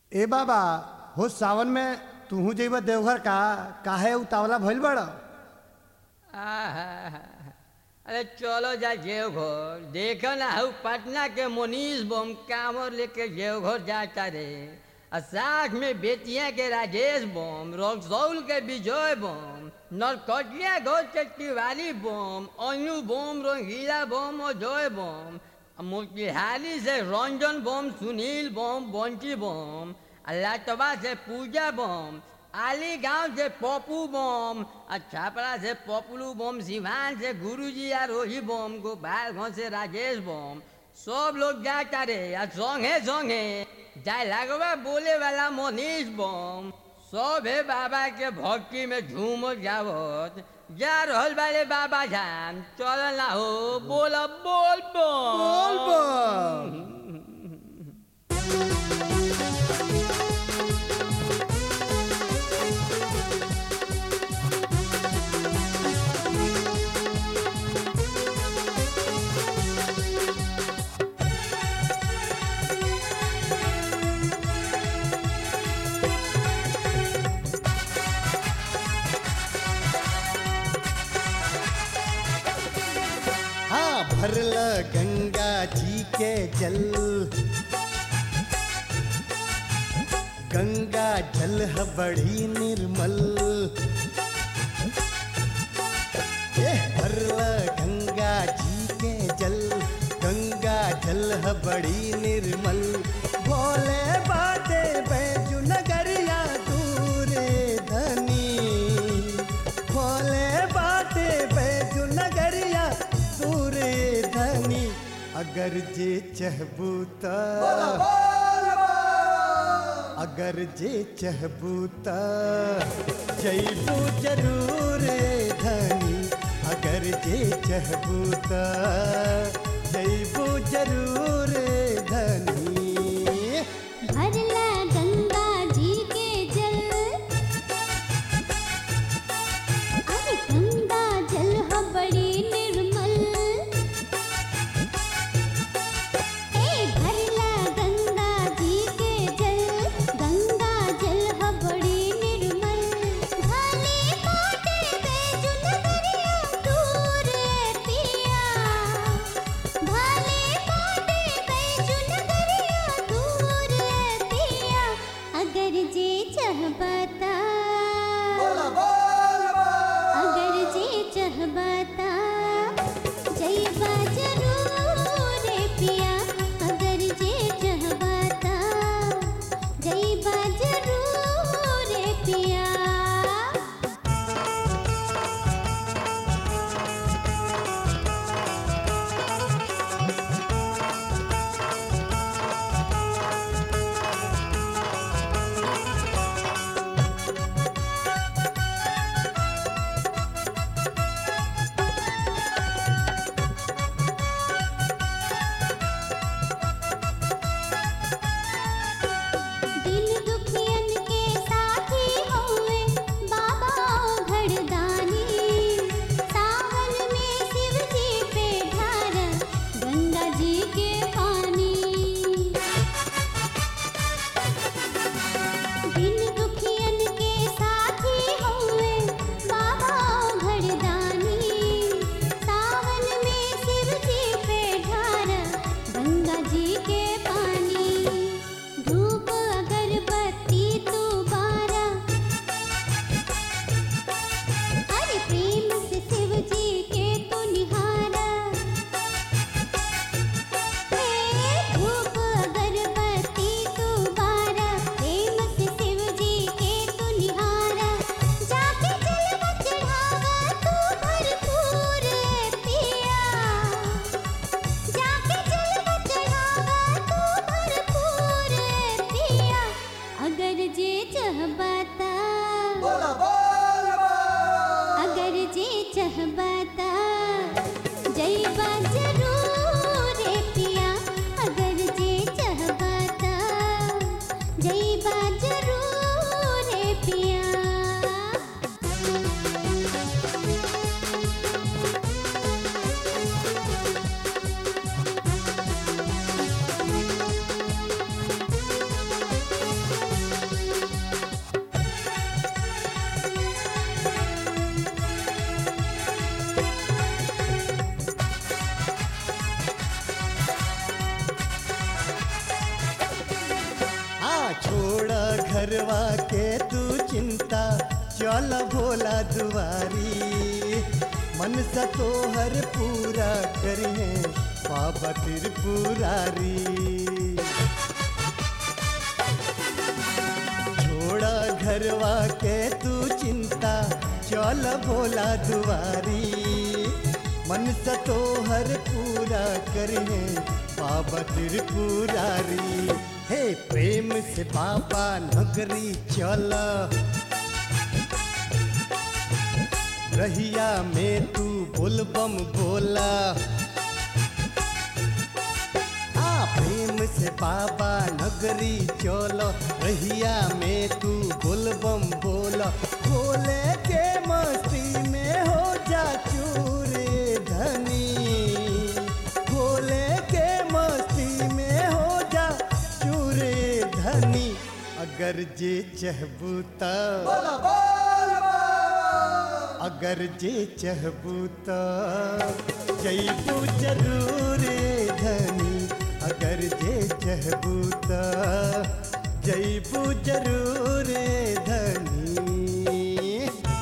ए बाबा हो सावन में तूहू जइबा देवघर का काहे उतावला भइल बड़ आहा, अरे चलो जा देवघर देखो ना हऊ पटना के मोनीश बम कांवर लेके देवघर जाता रे और साथ में बेतिया के राजेश बम रक्सौल के विजय बम नरकटिया घोष के तिवारी बम अनु बम रंगीला बम अजय बम और मोतिहारी से रंजन बम सुनील बम बंटी बम और लाटवा से पूजा बम आली गांव से पप्पू बम और छापड़ा से पपलू बम सिवान से गुरुजी और रोही बम गोपालगंज से राजेश बम सब लोग जाता रे और संगे संगे जाए लगवा बोले वाला मनीष बम सब है बाबा के भक्ति में झूम जावत जा रहल वाले बाबा धाम चल ना हो बोल बोल बोल बोल बम। हाँ भरल गंगा जी के जल गंगा जल है बड़ी निर्मल ए भरल गंगा जी के जल गंगा जल है बड़ी निर्मल भोले बाटे बैजू नगरिया दूरे धनी भोले बाटे बैजू नगरिया दूरे धनी अगर जे चहबू त अगर जे चहबू त जैबू जरूर धनी अगर जे चहबू त जैबू जरूर धनी भरला गंगा जी के जल अरे गंगा जल ह बड़ी निर्मल ए भरला गंगा जी के जल गंगा जल ह बड़ी निर्मल भले बाटे बैजू नगरिया दूर पिया भले बाटे बैजू नगरिया दूर पिया अगर जे चाहबता अगर जे चाहबता जइबा जरूर पिया अगर जे चाहबता जइबा जरूर पिया दिल दुखियन के साथी होए बाबा घड़दानी सावन में शिव जी पे ढार गंगा जी के पानी दिल दुखियन के साथी होए बाबा घड़दानी सावन में शिव जी पे ढार गंगा जी के पानी धूप अगरबत्ती तू बारा अरे प्रेम से शिव जी के तू निहारा हे धूप अगरबत्ती तू बारा प्रेम से शिव जी के तू निहारा जाके जलवा चढ़ावा तू भरपूर पिया जाके जलवा चढ़ावा तू भरपूर पिया अगर जे चाहबाता अगर जे चाहबाता जइबा जरूर पिया अगर जे चाहबाता जइबा जरूर पिया हाँ हाँ छोड़ा घरवा के तू चिंता चल भोला दुआरी मन सा तोहर पूरा करिए बाबा त्रिपुरारी छोड़ा घरवा के तू चिंता चल भोला दुआरी मन सा तोहर पूरा करिए बाबा त्रिपुरारी हे प्रेम से बाबा नगरी चल रहिया में तू बोलबम बोला आ प्रेम से बाबा नगरी चलो रहिया में तू बोलबम बोला बोले के मस्ती में हो जा चूरे धनी बोले के मस्ती में हो जा चूरे धनी अगर जे चहबू त अगर जे चहबू त जैबू जरूर धनी अगर जे चहबू त जैबू जरूर धनी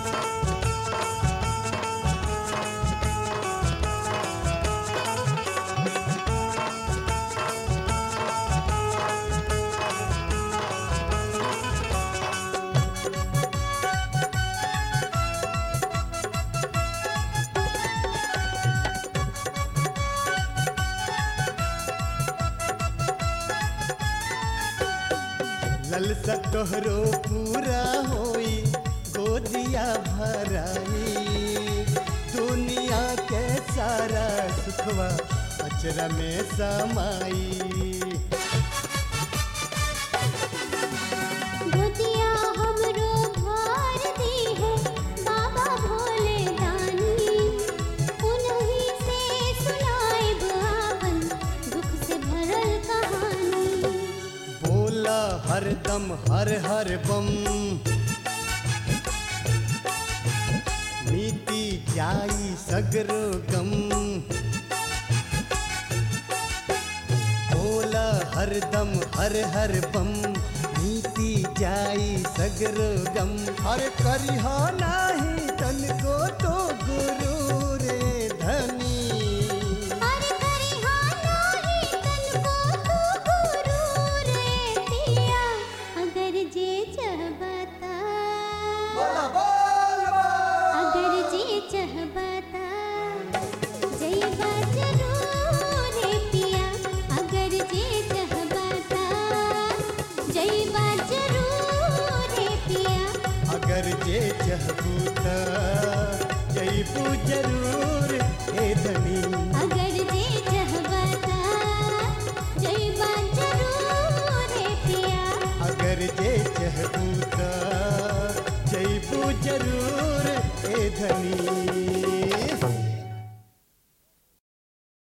ललसा तोहरो पूरा होई गोदिया भराई दुनिया के सारा सुखवा अचरा में समाई गोतिया हमरो भार दी है बाबा भोले दानी उन्हीं से सुनाए बुआवन दुख से भरल कहानी बोला हरदम हर हर बम मीती जाई सगरो गम बोला हरदम हर हर बम मीती जाई सगरो गम हर करिह नाही तन को तो गुरु रे धनी अरे करिहा नाही तनको तू गुरु रे पिया अगर जे चाहबता अगर जे चाहबता जइबा जरूर रे पिया अगर जे चाहबता जइबा जरूर रे पिया अगर जे चहबू त जैबू जरूर हे धनी अगर जे चाहबता जइबा जरूर रे पिया अगर जे चहबू त जैबू जरूर हे धनी